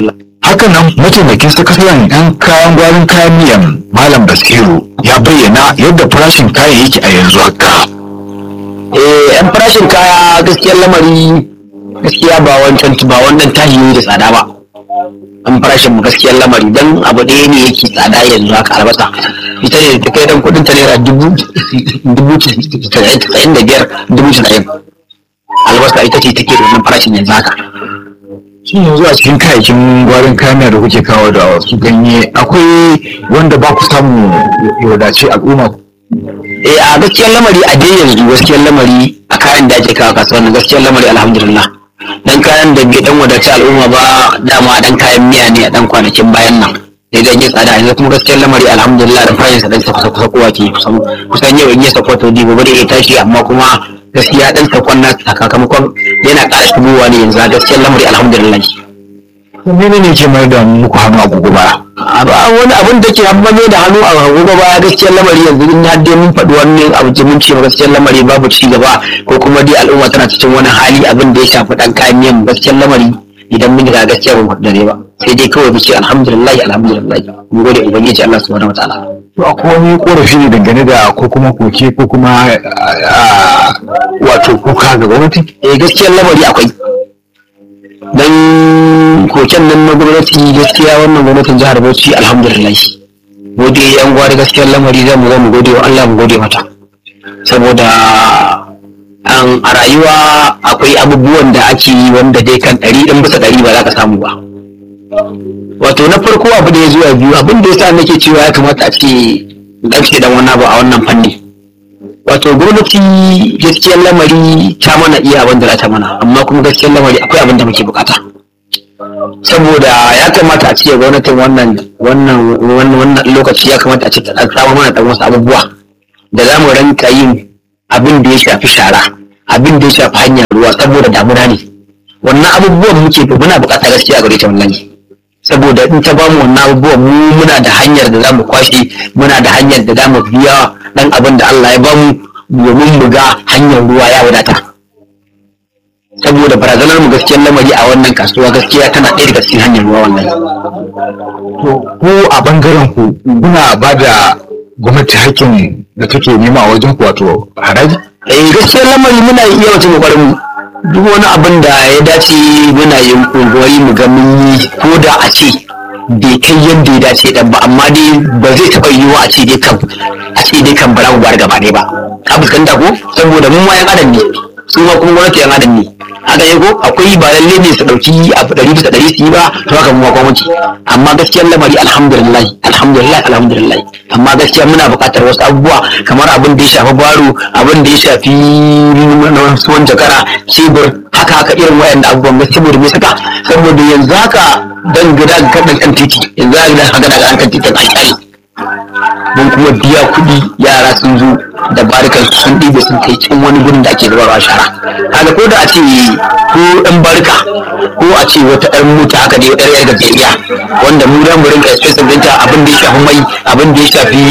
hakanan mataimakin sakataren yan kayan gwarin kayan miyan malam basiru ya bayyana yadda farashin kayan yake a yanzu haka eh yan farashin kaya gaskiyar lamari gaskiya ba wancan ba wannan tashi ne da tsada ba an farashin mu gaskiyar lamari dan abu ɗaya ne yake tsada yanzu haka albasa ita ne ta kai dan kudin ta naira dubu dubu casa'in da biyar dubu casa'in albasa ita ce take da wannan farashin yanzu haka shi yanzu a cikin kayayyakin gwarin kayan miya da kuke kawo da wasu ganye akwai wanda ba ku samu ya wadace al'umma eh a gaskiyar lamari a dai yanzu gaskiyar lamari a kayan da ake kawo kasuwa gaskiyar lamari alhamdulillah dan kayan da bai dan wadace al'umma ba dama dan kayan miya ne a dan kwanakin bayan nan sai dan yi tsada yanzu kuma gaskiyar lamari alhamdulillah da farashin sa dan sa kusa kowa ke kusan kusan yau in ya sako to di gobe da ya tashi amma kuma gaskiya dan sakon na sakamakon yana ƙara shigowa ne yanzu a gaskiyar lamari alhamdulillah mene ne ke mayar da muku hannu a gugu ba abu wani abin da ke hammame da hannu a gobe baya gaskiyar lamari yanzu in har dai mun faɗi wani abu ce mun ce gaskiyar lamari babu ci gaba ko kuma dai al'umma tana cikin wani hali abin da ya shafi ɗan kayan miyan gaskiyar lamari idan mun ga gaskiya ba mu dare ba sai dai kawai mu ce alhamdulillah alhamdulillah mu gode ubangiji Allah subhanahu wataala to akwai wani korafi ne dangane da ko kuma koke ko kuma ah, wato kuka ga gwamnati eh gaskiyar lamari akwai dan koken nan na gwamnati gaskiya wannan gwamnatin jihar Bauchi alhamdulillah gode yan gwari gaskiyar lamari zamu zo mu gode wa Allah mu gode mata saboda an a rayuwa akwai abubuwan da ake yi wanda dai kan ɗari ɗin bisa ɗari ba za ka samu ba wato na farko abu da ya zuwa biyu abin da ya sa nake cewa ya kamata a ce ɗauke dan wani abu a wannan fanni wato gwamnati gaskiyar lamari ta mana iya abin da za ta mana amma kuma gaskiyar lamari akwai abin da muke bukata saboda ya kamata a ce gwamnatin wannan wannan wannan wannan lokaci ya kamata a ce ta samu mana dan wasu abubuwa da za mu ranka yin abin da ya shafi shara abin da ya shafi hanyar ruwa saboda damuna ne wannan abubuwan muke muna bukata gaskiya a gare ta wallahi saboda in ta bamu wannan abubuwan mu muna da hanyar da zamu kwashe muna da hanyar da zamu biya dan abin da Allah ya bamu domin mu ga hanyar ruwa ya wadata saboda barazanar mu gaskiyar lamari a wannan kasuwa gaskiya tana ɗaya daga cikin hanyar ruwa wallahi to ko a bangaren ku kuna ba da gwamnati hakkin da take nema a wajen ku wato haraji eh gaskiyar lamari muna iya wata kokarin mu duk wani abin da ya dace muna yin kokari mu ga mun yi ko da a ce bai kai yadda ya dace dan ba amma dai ba zai taɓa yiwuwa a ce dai kan a ce dai kan bara bar gaba ɗaya ba ka fuskanta ko saboda mun ma yan adam ne su ma kuma gwamnati yan adam ne haka ne ko akwai ba lalle ne su ɗauki abu ɗari bisa ɗari su yi ba to haka mu ma gwamnati amma gaskiyar lamari alhamdulillah alhamdulillah alhamdulillah amma gaskiya muna buƙatar wasu abubuwa kamar abin da ya shafi baro abin da ya shafi suwan jakara cebur haka haka irin wayan abubuwan gaskiya saboda me saka saboda yanzu haka dan gida ga kan kan titi yanzu haka haka daga kan titin an kyale mun kuma biya kuɗi yara sun zo da barikan su sun ɗibe sun kai can wani gurin da ake zubarwa shara kaga ko da a ce ko ɗan barka ko a ce wata ɗan mota haka dai ɗan yar gajeriya wanda mu dan mu rinka expensive ɗinta abin da ya shafi mai abin da ya shafi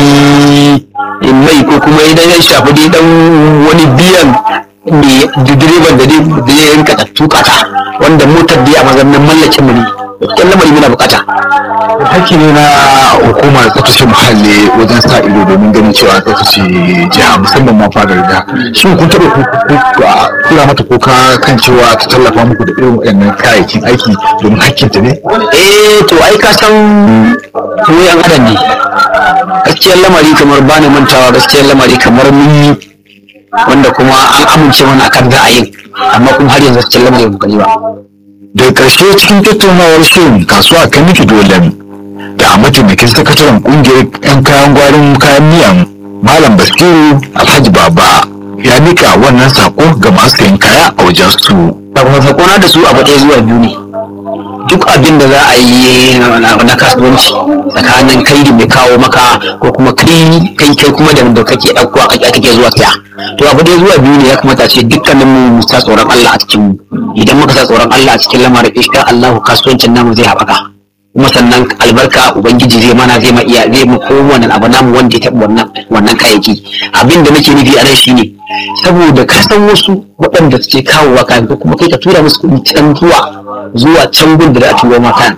mai ko kuma idan ya shafi dai ɗan wani biyan mai direban da zai rinka tuka ta wanda motar da ya mazannin mallakin mu ne gaskiyar lamari muna bukata hakki ne na hukumar tsaftace muhalli wajen sa ido domin ganin cewa tsaftace jiha musamman ma fadar da shin kun taɓa kula mata kuka kan cewa ta tallafa muku da irin waɗannan kayayyakin aiki domin hakkinta ne eh to ai ka san mu yan adam ne gaskiyar lamari kamar bani mantawa gaskiyar lamari kamar mun yi wanda kuma an amince mana akan ra'ayin amma kuma har yanzu gaskiyar lamari ba mu gani ba daga ƙarshe cikin tattaunawar shirin kasuwa kan miki dole da mataimakin sakataren ƙungiyar 'yan kayan gwarin kayan miyan malam basiru alhaji baba ya nika wannan sako ga masu sayan kaya a wajen su sakona da su abu ɗaya zuwa biyu ne duk abin da za a yi na kasuwanci tsakanin kai da mai kawo maka ko kuma kai kai kai kuma da da kake ɗauko a kake zuwa saya to abu ɗaya zuwa biyu ne ya kamata ce dukkanin mu sa tsoron Allah a cikin mu idan muka sa tsoron Allah a cikin lamarin insha Allah kasuwancin namu zai haɓaka kuma sannan albarka ubangiji zai mana zai ma iya zai mu kowane abu namu wanda ya taɓa wannan wannan kayayyaki abin da nake nufi a nan shine saboda ka san wasu waɗanda suke kawowa kayan ko kuma kai ka tura musu kuɗi can zuwa zuwa can gun da za a turo ma kayan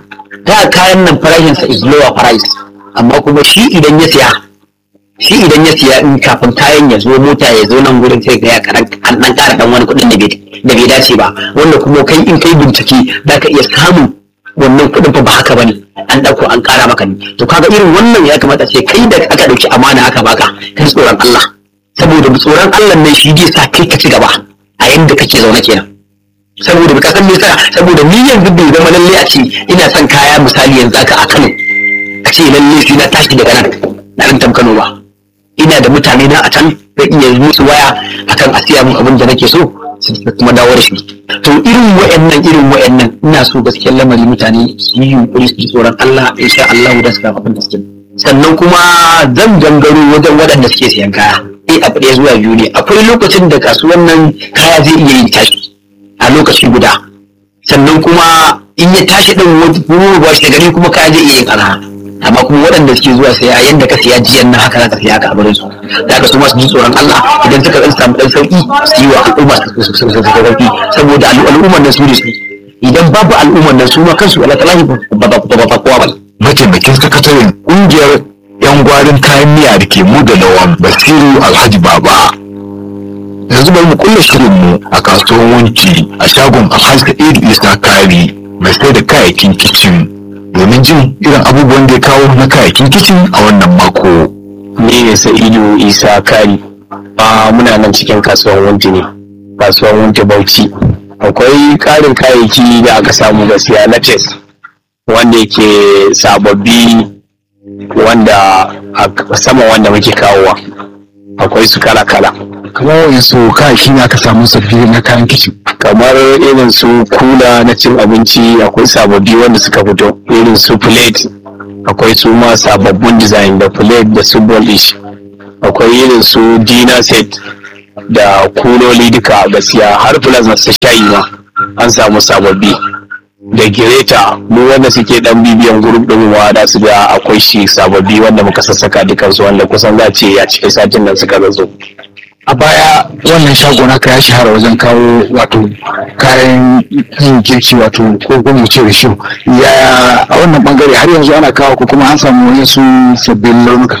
ta kayan nan farashinsa is lower price amma kuma shi idan ya siya shi idan ya siya in kafin kayan ya zo mota ya zo nan gurin sai ga ya karan an dan kara dan wani kuɗin da bai da bai dace ba wanda kuma kai in kai bincike za ka iya samun wannan kuɗin fa ba haka bane an ɗauko an ƙara maka ne to kaga irin wannan ya kamata ce kai da aka ɗauki amana aka baka kai tsoron Allah saboda tsoron Allah ne shi zai sa kai ka ci gaba a yanda kake zaune kenan saboda ka san me yasa saboda ni yanzu bai zama lalle a ce ina son kaya misali yanzu aka a Kano a ce lalle sai na tashi daga nan na nan Kano ba ina da mutane na a can zan iya musu waya akan a siya min abin da nake so su kuma dawo da shi to irin wa'annan irin wa'annan ina so gaskiyar lamari mutane su yi yunkuri su ji tsoron Allah insha Allah da su ga abin da suke sannan kuma zan gangaro wajen waɗanda suke siyan kaya eh abu ɗaya zuwa biyu ne akwai lokacin da kasuwan nan kaya zai iya yin tashi a lokaci guda sannan kuma in ya tashi ɗin wani ba shi gari kuma kaya zai iya yin arha amma kuma waɗanda suke zuwa saya yadda ka siya jiyan nan haka za ka siya ka a barin su da haka su ma su ji tsoron Allah idan suka ɗan samu ɗan sauƙi su yi wa al'umma su sauƙi saboda al'ummar nan su ne su idan babu al'ummar nan su ma kansu Allah talahi ba ba ba kowa ba mataimakin sakataren ƙungiyar 'yan gwarin kayan miya da ke mu da lawan basiru alhaji baba yanzu bari mu kulle shirinmu a kasuwar wanki a shagon alhaji sa'idu isa kari mai sai da kayayyakin kicin domin jin irin abubuwan da ya kawo na kayayyakin kicin a wannan mako ni ne sa'idu isa kari a muna nan cikin kasuwar wunti ne kasuwar wunti bauchi akwai ƙarin kayayyaki da aka samu gaskiya na test wanda yake sababbi wanda a sama wanda muke kawowa akwai su kala-kala kamar wayansu kayayyaki ne aka samu sabbi na kayan kicin kamar irin su kula na cin abinci akwai sababbi wanda suka fito irin su plate akwai su ma sababbin design da plate da su polish akwai irin su dinner set da kuloli duka gaskiya har plus na shayi ma an samu sababbi da gireta mu wanda suke dan bibiyan group din wa da su ga akwai shi sababbi wanda muka sassaka dukansu wanda kusan za ce a cikin satin nan suka zazo a baya wannan shago naka ya shahara wajen kawo wato kayan yin girki wato ko kuma mu ce risho ya a wannan bangare har yanzu ana kawo ko kuma an samu wani su sabbin launuka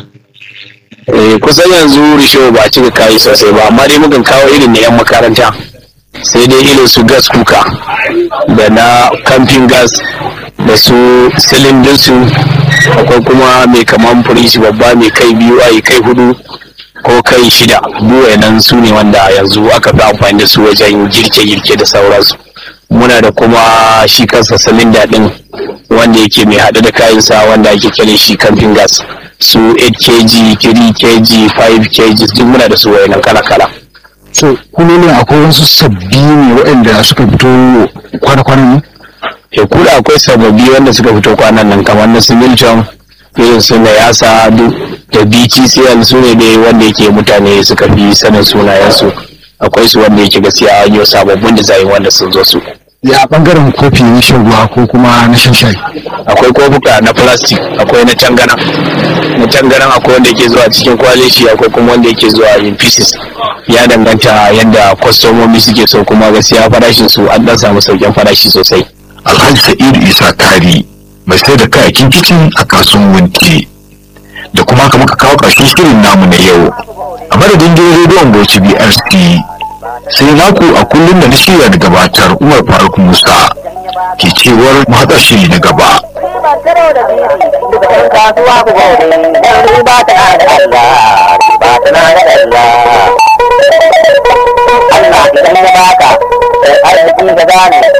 Eh, kusan yanzu risho ba a cika kayi sosai ba amma dai mukan kawo irin na 'yan makaranta sai dai irin su gas kuka da na camping gas da su silindin su akwai kuma mai kaman firishi babba mai kai biyu a kai hudu ko kai shida buwaye nan su ne wanda yanzu aka fi amfani da su wajen girke-girke da sauransu muna da kuma shi kansa silinda din wanda yake mai haɗe da kayansa wanda ake kiran shi camping gas su 8 kg 3 kg 5 kg duk muna da su wayannan kala-kala so kulolin akwai wasu sabbi ne waɗanda suka fito kwana-kwanan ne e kula akwai sababbi wanda suka fito kwanan nan kamar na su milton irin su na yasa duk da btcl su ne dai wanda yake mutane suka fi sanin sunayensu akwai su wanda yake gaskiya an yi sababbin design wanda sun zo su ya bangaren kofi na shan ruwa ko kuma na shan shayi akwai kofuka na plastic akwai na tangana na tangaran akwai wanda yake zuwa cikin kwalishi akwai kuma wanda yake zuwa in pieces ya danganta yadda kwastomomi suke so kuma gaskiya farashin su an dan samu sauƙin farashi sosai alhaji sa'idu isa kari mai sai da kayakin kicin a kasuwan wanke da kuma haka muka kawo ƙarshen shirin namu na yau a madadin gidan rediyon bauchi brc sai naku a kullum da na shirya da gabatar umar faruk musa ke cewar mu haɗa shiri na gaba ban karo da biri duka yan kasuwa ku gode dan riba tana da Allah riba tana da Allah Allah idan ya baka sai arziki ga gane